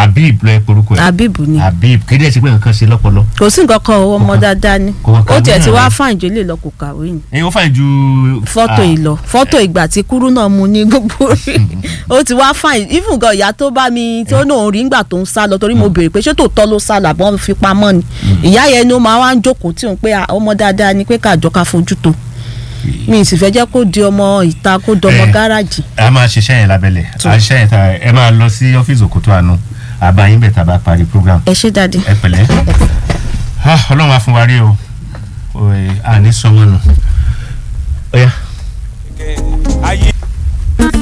Habib lọ ẹ porúkọ ẹ Habib ni Habib kéde ẹ ti pé nǹkan ṣe lọ́pọlọ. kò sí nǹkan kan o, ọmọ Kò kà- dáadáa ni kò kà ó tiẹ̀ ti náà wá ni. fáìn jólè lọ kò kàwé ni ẹyin ó fàìn ju. fọ́tò Ah, ìlọ fọ́tò ìgbà tí kúrú náà mu ní gbogbo ó ti wá fáìn even gan ìyá tó bá mi tó náà rí ngbà tó ń sá lọ torí mo béèrè pé ṣé tòótọ́ ló sá lọ àbọ̀ ń fi pamọ́ ni ìyá yẹn ni ó máa wá ń jókòó tí òun pé ah, ọmọ dáadáa ni pé káàjọ ká fojú tó mi ì sì fẹ́ jẹ́ kó di ọmọ ìta kó dọmọ Eh. gáràjì a máa ṣiṣẹ́ yẹn lábẹ́lẹ̀ a ṣiṣẹ́ yẹn ta ẹ máa lọ sí ọ́fíìsì òkútó àánú àbáyín bẹ̀ tá a bá parí program ẹ ṣé dáadé ẹ pẹ̀lẹ́ Ah, ọlọ́run á fún wa rí o Oye, àní sọmọ nù. Ó yá.